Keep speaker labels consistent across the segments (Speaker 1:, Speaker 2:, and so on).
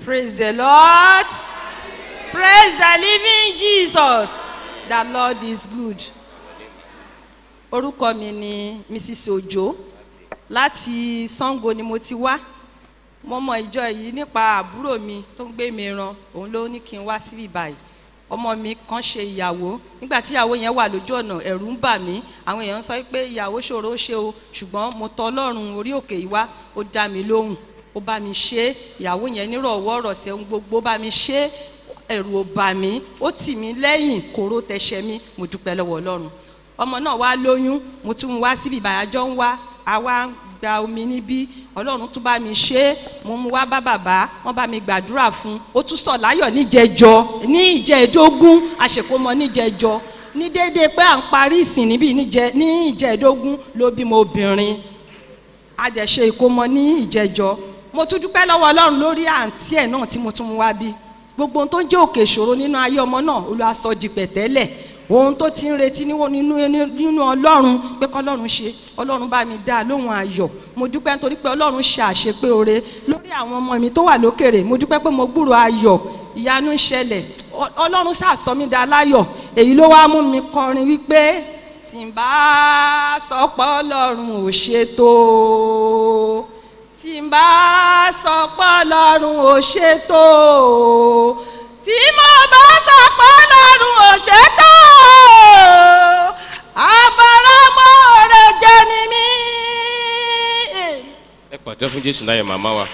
Speaker 1: Praise the Lord. Praise the living Jesus. The Lord is good. Orúkọ mi ni Mrs. Ojo. Láti Sango ni mo ti wá. Mo mọ ìjọ yìí nípa àbúrò mi tó ń gbé mi ran. Òun ló ní kí n wá síbí báyìí. Ọmọ mi kan ṣe ìyàwó. Nígbà tí ìyàwó yẹn wà lójú ọ̀nà, ẹ̀rù ń bà mí. Àwọn èèyàn sọ pé ìyàwó ṣòro ó ṣe o. Ṣùgbọ́n mo tọ Ọlọ́run orí òkè yìí wá. Ó dá mi lóhùn. Ó bá mi ṣe é. Ìyàwó yẹn nírọ̀wọ́ rọ̀sẹ̀ ohun gbogbo bá mi ṣe é ẹ̀rù ò bà mí ó tì mí lẹ́yìn kóró tẹ̀sẹ̀ mi mo dúpẹ́ lọ́wọ́ ọlọ́run ọmọ náà wá lóyún mo tún wá síbi ìbàyájọ́ ń wá àwa ń gba omi níbí ọlọ́run tún bá mi ṣe é mo mú wá bá bàbá wọ́n bá mi gbàdúrà fún ó tún sọ̀ láyọ̀ níjẹjọ ní ìjẹ́ẹ̀dógún àṣekómọ níjẹjọ ní déédéé pé à ń parí ìsìn níbí níjẹ- ní ìjẹ́ẹ̀dógún ló bímọ obìnrin a dẹ̀ ṣe ìkómọ ní ìjẹjọ mo tún dúpẹ́ lọ́wọ́ ọlọ́run lórí àǹtí ẹ̀ náà tí mo tún mú wá bí gbogbo ohun tó ń jẹ́ òkè ìṣòro nínú ayé ọmọ náà olúwa sọ di pẹ̀tẹ́lẹ̀ ohun tó ti ń retí níwọ̀n nínú nínú ọlọ́run pé kọ́lọ́run ṣe ọlọ́run bá mi dá a lóhùn ayọ̀ mo dúpẹ́ nítorí pé ọlọ́run ṣe àṣepé oore lórí àwọn ọmọ mi tó wà lókèrè mo dúpẹ́ pé mo gbúrò ayọ̀ ìyanu ń ṣẹlẹ̀ Ọ- ọlọ́run ṣàṣọ mi dá láyọ̀ èyí ló wá mú mi kọrin wípé tí n bá sọ pé ọlọ́run ò ṣètò tí n bá sọ pé ọlọ́run ò ṣètò tí mo bá sọ pé ọlọ́run ò ṣètò àbọ̀rọ̀mọ́ rẹ̀ jẹ́ ni mí.
Speaker 2: ẹ pàtẹ́ fún jésù láyé màmá wa.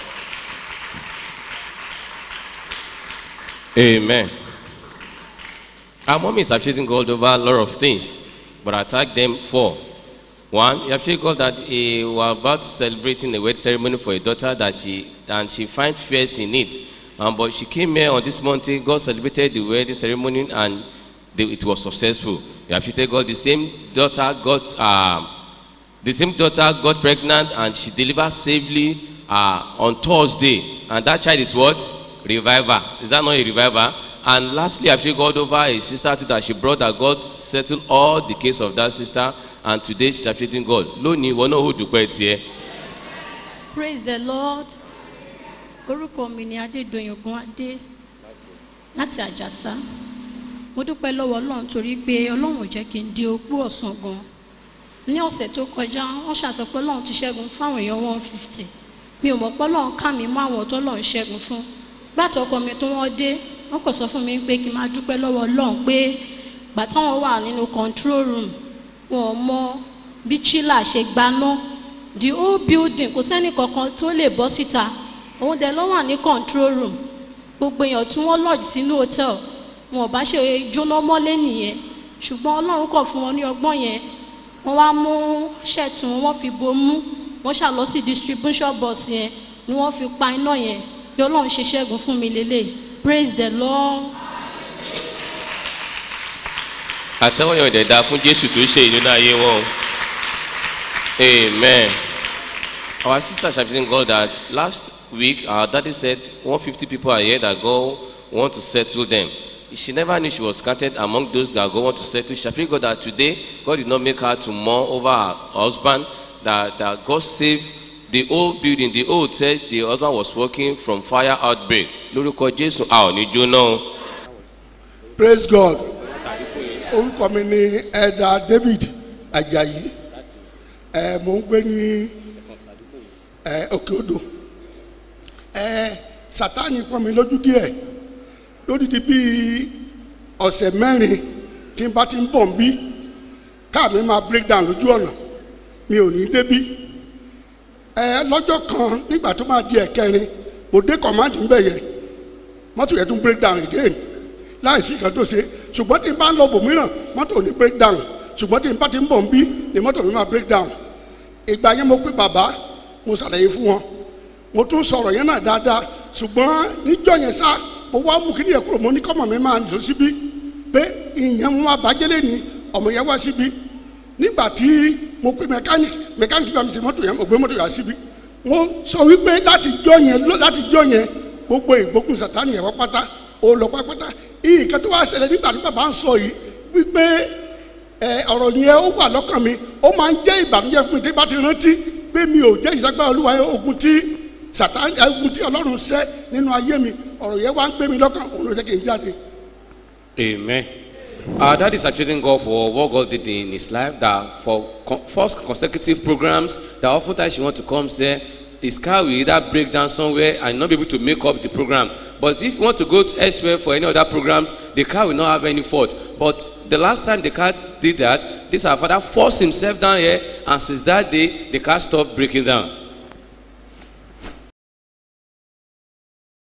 Speaker 2: amen. our mom is appreciating god over a lot of things but i thank them for one you appreciate god that he was about celebrating a wedding ceremony for a daughter that she and she find fears in it um, but she came here on this mountain god celebrated the wedding ceremony and the, it was successful you appreciate god the same daughter got um, the same daughter got pregnant and she delivered safely uh, on Thursday. And that child is what? Reviver. Is that not a reviver? And lastly, I feel God over a sister too that she brought that God settled all the case of that sister. And today she's appreciating God. Lónìí, ìwọ náà ó dùpẹ́ tiẹ̀.
Speaker 3: praise the lord orúkọ mi ni adédọyìngun adé láti àjàsá mo dúpẹ́ lọ́wọ́ ọlọ́run torí pé ọlọ́run ò jẹ́ kí n di opó ọ̀sán gan ní ọ̀sẹ̀ tó kọjá wọ́n ṣàṣọ pé ọlọ́run ti ṣẹ́gun fáwọn èèyàn one fifty mi ò mọ̀ pé ọlọ́run ká mi mọ́ àwọn tó ọlọ́run ṣẹ́gun fún gbàtọ́ ọkọ mi tó wọ́n dé wọ́n kàn sọ fún mi pé kí n máa dúpẹ́ lọ́wọ́ ọlọ́run pé gbà táwọn wà nínú control room wọn ò mọ bí chila ṣe gbaná the whole building kò sẹ́ni kankan tó lè bọ́ síta òun dẹ̀ ló wà ní control room gbogbo èèyàn tí wọ́n lodge sínú hotel wọn ò bá ṣe jóná mọ́lé nìyẹn ṣùgbọ́n ọlọ́run kọ̀ fún wọn ní ọgbọ́n yẹn wọ́n wá mú ṣẹ́ẹ̀tì wọn wọ́n fi bomú wọ́n ṣà lọ sí distribution box yẹn ni wọ́n fi pa iná yẹn bí ọlọ́run ṣe ṣẹ́gun fún mi lélẹ̀ praise the lord.
Speaker 2: àtẹ́wọ́ yẹn ò dẹ̀ da fún jésù tó ṣe ìnú ayé wọn o. amen. our sister appreciating God that last week our daddy said one fifty people are here that God want to settle them. She never knew she was counted among those that God want to settle. She appreciate God that today God did not make her to mourn over her husband. That that God saved the whole building, the whole hotel. The husband was working from fire outbreak. Lórúkọ Jésù a ò ní jóná o.
Speaker 4: praise god orúkọ mi ni ẹ̀dà david ajayi ẹ̀ mò ń gbé ní ẹ̀ òkè odò ẹ̀ sátani pọ́n mi lójú díẹ̀ lódìdí bíi ọ̀sẹ̀ mẹ́rin tí n bá ti ń bọ̀ ń bí káà mi máa break down lójú ọ̀nà mi ò ní débí ẹ̀ lọ́jọ́ kan nígbà tó máa di ẹ̀kẹrin mo dé command ń bẹ̀ yẹn mọ́tò yẹn tún break down again láìsí nǹkan tó ṣe ṣùgbọ́n tí n bá ń lọ bòmíràn mọ́tò ò ní break down ṣùgbọ́n tí n bá ti ń bọ̀ ń bí ni mọ́tò mi máa break down ìgbà yẹn mo pé bàbá mo ṣàlàyé fún wọn mo tún sọ̀rọ̀ yẹn náà dáadáa ṣùgbọ́n níjọ́ yẹn sá mo wá mú kí ni yẹn kúrò mo ní kọ́mọ mi máa lọ síbí pé ìyẹn mo máa bàjẹ́lẹ̀ ni ọmọ yẹn wá síbí nígbà tí mo pe mẹkáníkì mẹkáníkì bá mi ṣe mọ́tò yẹn mo gbé mọ́tò yẹn síbí mo sọ wípé láti jọ yẹn láti jọ yẹn gbogbo ìgbógun sàtánì yẹn wá pátá ó lọ pátápátá nǹkan tó wá ṣẹlẹ̀ nígbà tí bàbá ń sọ yìí wípé ẹ ọ̀rọ̀ yẹn ó wà lọ́kàn mi ó máa ń jẹ́ ìbànújẹ́ fún mi tí bá ti rántí pé mi ò jẹ́ ìsagbára olúwa yẹn ogun tí sàtán ẹ̀gún tí ọlọ́run ṣẹ́ nínú ayé mi ọ̀rọ̀ yẹn wá ń gbé mi lọ́kàn òun ló jẹ́ kí n jáde.
Speaker 2: Amen. Our dad is appreciating God for what God did in his life. That for con- first consecutive programs, that oftentimes she want to come say, his car will either break down somewhere and not be able to make up the program. But if you want to go to elsewhere for any other programs, the car will not have any fault. But the last time the car did that, this our father forced himself down here, and since that day, the car stopped breaking down.